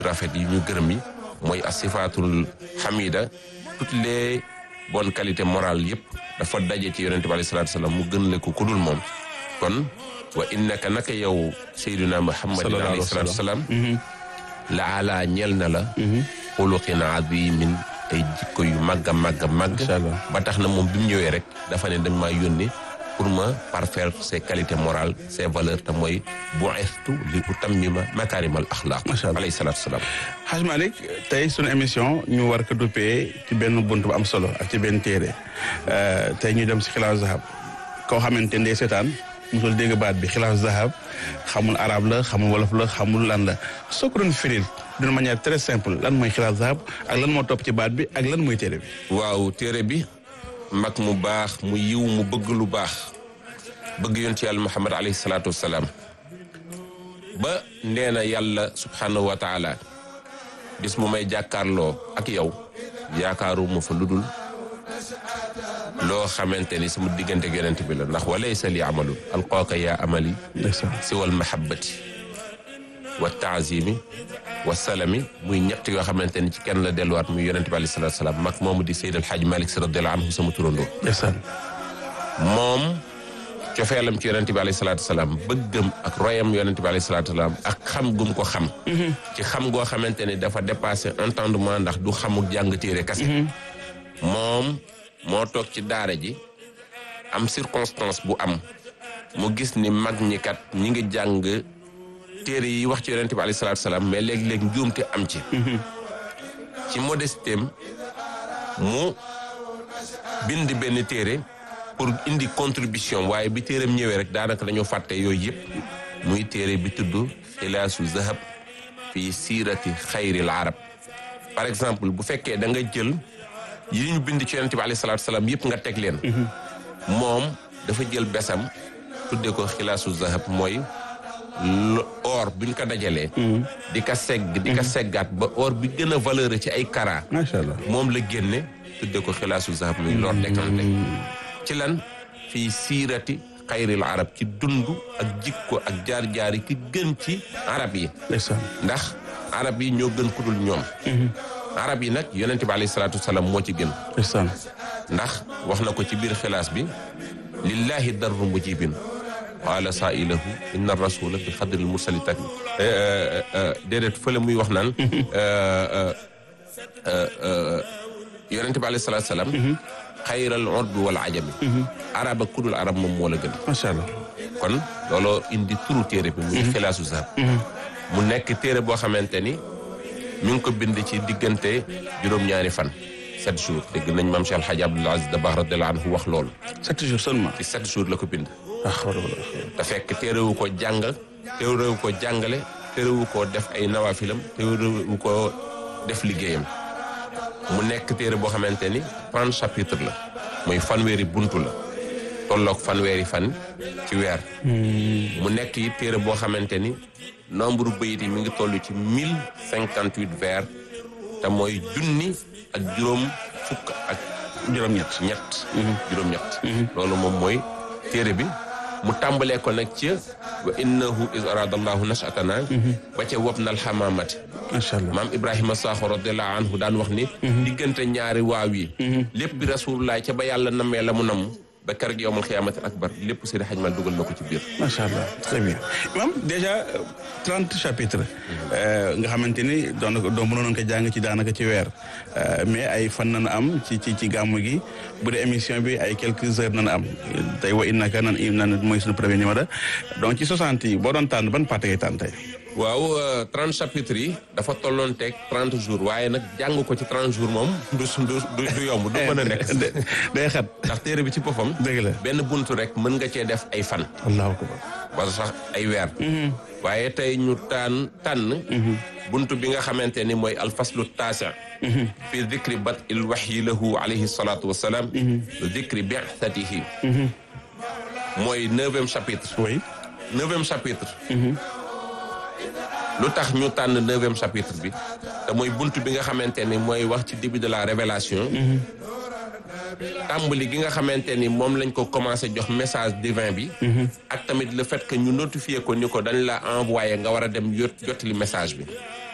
rafet yi ñu gërëm yi mooy asifatul hamida toutes les bonnes qualités morales yëpp dafa daje ci yonente bi alayhi salaatu salaam mu gën le ko ku dul moom kon wa innaka naka yow sayyiduna muhammadin alayhi salaatu salaam la ala ñeel na la xuluqin azimin ay jikko yu màgg a màgg a màgg ba tax na moom bi mu ñëwee rek dafa ne dañ maa yónni pour ma parfaire ses qualités morales ses valeurs te mooy bu'istu li utammima makaarimal axlaaq alayhi salaatu salaam Haj Malick tey sunu émission ñu war ko duppee ci benn bunt bu am solo ak ci benn téere tey ñu dem si xilaasu zahab koo xamante ndey seetaan musul dégg baat bi xilaasu zahab xamul arab la xamul wolof la xamul lan la soo ko doon firil d'une manière très simple lan mooy xilaasu zahab ak lan moo topp ci baat bi ak lan mooy téere bi waaw téere bi mag mu baax mu yiw mu bëgg lu baax bëgg yonent yàlla muhammad alayhi salaatu wassalaam ba nee na yàlla subhanahu wa taala bis mu may jàkkaarloo ak yow yaakaaru mu fa ludul loo xamante ni sama diggante ak yonent bi la ndax walaysa li amalun alqaaka yaa amali si wal mahabbati wa taazimi wa salami muy ñett yoo xamante ni ci kenn la delluwaat muy yonent bi alayhi salaatu salaam mag moomu di Seyd Alxaaj Malik Si radiyallaahu anhu sama turandoo moom cofeelam ci yonent bi alayhi salaatu salaam bëggam ak royam yonent bi alayhi salaatu salaam ak xam gum ko xam ci xam goo xamante ni dafa dépassé entendement ndax du xamuk jàng téere kase moom moo toog ci daara ji am circonstance bu am mu gis ni mag ñi kat ñi ngi jàng téere yi wax ci yonent bi alayhi salaatu salaam mais léeg-léeg njuumte am ci ci modestem mu bind benn téere pour indi contribution waaye bi téeram ñëwee rek daanaka dañoo fàtte yooyu yëpp muy téere bi tudd xilaasu zahab fii siirati xayril arab par exemple bu fekkee da nga jël yi ñu bind ci yonent bi alayhi salaatu salaam yëpp nga teg leen moom dafa jël besam tudde ko xilaasu zahab mooy or buñ ko dajalee di ka segg di ka seggaat ba or bi gën a valeur ci ay kara macha allah moom la génne tudde ko xilaasu zahab muy lor décanté ci lan fii siirati xayril arab ci dund ak jikko ak jaar-jaari ki gën ci arab yi ndax arab yi ñoo gën ku dul ñoom arab yi nag yonente bi alayhi salaatu wasalaam moo ci gën ndax wax na ko ci biir xilaas bi lillahi darru mujibin qaala saailahu inna rasula bi xadril mursali tati déedéet fële muy wax naan yonente bi alayhi salaatu wasalaam xayral urbi wal ajami arab ak kudul arab moom moo la gën macha allah kon looloo indi turu téere bi muy xilaasu zahab mu nekk téere boo xamante ni mi ngi ko bind ci diggante juróom-ñaari fan sept jours dégg nañ maam Cheikh Alhaji Abdoul Aziz Dabakh radiyallahu anhu wax loolu sept jours seulement ci sept jours la ko bind te fekk téerewu ko jàng téerewu ko jàngale téerewu ko def ay nawaafilam téerewu ko def liggéeyam mu nekk téere boo xamante ni trente chapitre la mooy fanweeri buntu la tolloog fanweeri fan ci weer mu nekk yi téere boo xamante ni nombre bayit yi mi ngi toll ci mille cinquante huit vers te mooy junni ak juróom fukk ak juróom-ñett ñett juróom-ñett loolu moom mooy téere bi mu tàmbalee ko nag ci wa innahu is arada allahu nashatana ba ca wob nal xamaamati macha allah maam ibrahima saaxo radiallahu anhu daan wax ni diggante ñaari waaw yi lépp bi rasulullah ca ba yàlla namee la mu namm ba keroog yowmal xiyaamati akbar lépp Seydi Hadj Mal dugal na ko ci biir macha allah très bien imam déjà trente chapitres nga xamante ni doon na doon mënoon ko jàng ci daanaka ci weer mais ay fan nana am ci ci ci gàmmu gi bu dee émission bi ay quelques heures nana am tey wa innaka nan nan mooy suñu premier numéro donc ci soixante yi boo doon tànn ban partie ngay tànn tey waaw trente chapitres yi dafa tolloon teeg trente jours waaye nag jàng ko ci trente jours moom du du du yomb du mën a nekk day xat ndax téere bi ci boppam dëgg la benn buntu rek mën nga cee def ay fan allahu akbar wala sax ay weer waaye tey ñu taan tànn buntu bi nga xamante ni mooy alfaslu taasi fi dicri bat il waxyi lahu alayhi salatu wasalaam dicri bi'thatihi mooy neuvième chapitre oui neuvième chapitre lu tax ñu tànn neuvième chapitre bi te mooy bunt bi nga xamante ni mooy wax ci début de la révélation tàmbali gi nga xamante ni moom lañ ko commencé jox message divin bi ak tamit le fait que ñu notifié ko ni ko dañ la envoyé nga war a dem yot jotali message bi